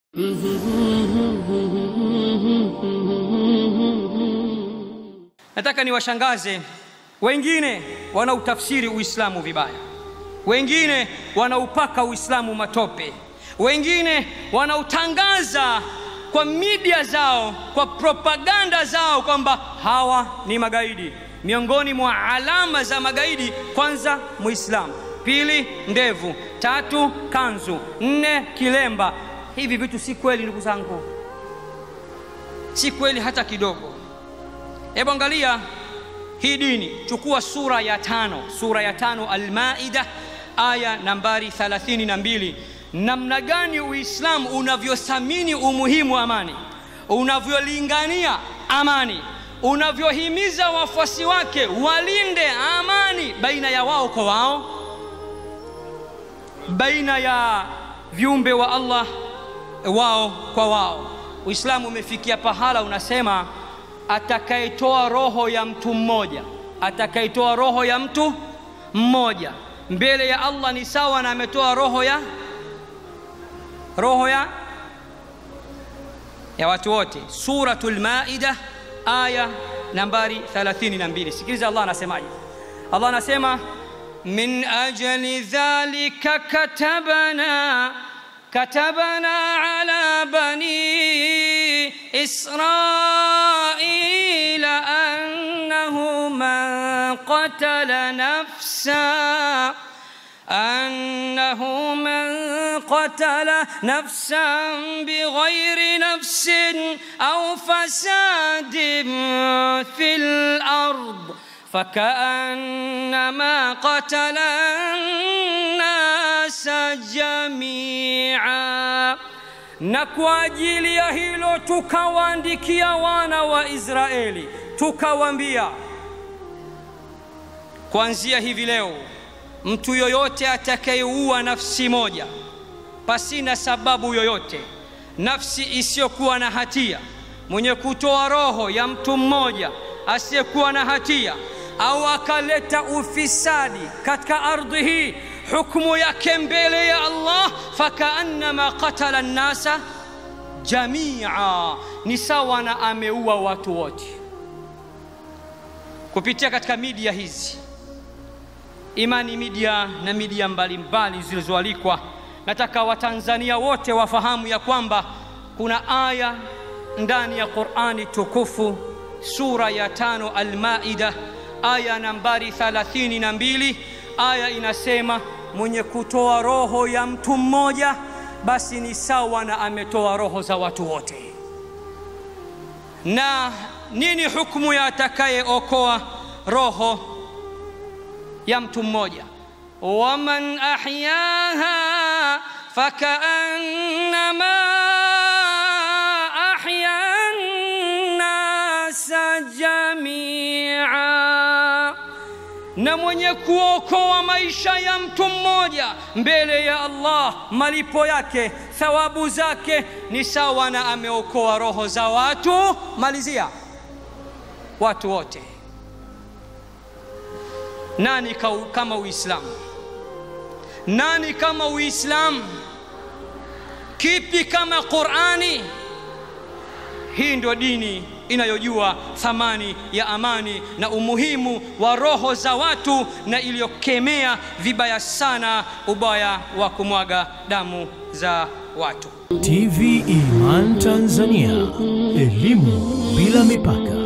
Nataka niwashangaze wengine wanautafsiri Uislamu vibaya, wengine wanaupaka Uislamu matope, wengine wanautangaza kwa media zao, kwa propaganda zao kwamba hawa ni magaidi. Miongoni mwa alama za magaidi, kwanza Muislamu, pili ndevu, tatu kanzu, nne kilemba. Hivi vitu si kweli, ndugu zangu, si kweli hata kidogo. Hebu angalia hii dini, chukua sura ya tano, sura ya tano Almaida, aya nambari 32. Namna gani Uislamu unavyothamini umuhimu wa amani, unavyolingania amani, unavyohimiza wafuasi wake walinde amani baina ya wao kwa wao, baina ya viumbe wa Allah wao kwa wao. Uislamu umefikia pahala unasema atakayetoa roho ya mtu mmoja, atakayetoa roho ya mtu mmoja mbele ya Allah ni sawa na ametoa roho ya roho ya ya watu wote. Suratul Maida aya nambari 32. Sikiliza Allah anasemaje. Allah anasema min ajli dhalika katabna كتبنا على بني إسرائيل أنه من قتل نفسا أنه من قتل نفسا بغير نفس أو فساد في الأرض فكأنما قتل الناس جميعا na kwa ajili ya hilo tukawaandikia wana wa Israeli tukawaambia, kuanzia hivi leo mtu yoyote atakayeua nafsi moja pasina sababu yoyote, nafsi isiyokuwa na hatia, mwenye kutoa roho ya mtu mmoja asiyekuwa na hatia au akaleta ufisadi katika ardhi hii, hukumu yake mbele ya Allah fakaannama qatala nnasa jamia, ni sawa na ameua watu wote. Kupitia katika media hizi, Imani Media na media mbalimbali zilizoalikwa, nataka Watanzania wote wafahamu ya kwamba kuna aya ndani ya Qur'ani tukufu sura ya tano Al-Maida aya nambari 32. Aya inasema mwenye kutoa roho ya mtu mmoja basi ni sawa na ametoa roho za watu wote. Na nini hukumu ya atakayeokoa roho ya mtu mmoja? waman ahyaha fakaannama ahya nnasa jamia na mwenye kuokoa maisha ya mtu mmoja mbele ya Allah, malipo yake, thawabu zake ni sawa na ameokoa roho za watu. Malizia, watu wote. Nani kama Uislamu? Nani kama Uislamu? Kipi kama Qur'ani? Hii ndio dini inayojua thamani ya amani na umuhimu wa roho za watu na iliyokemea vibaya sana ubaya wa kumwaga damu za watu. TV Iman Tanzania, elimu bila mipaka.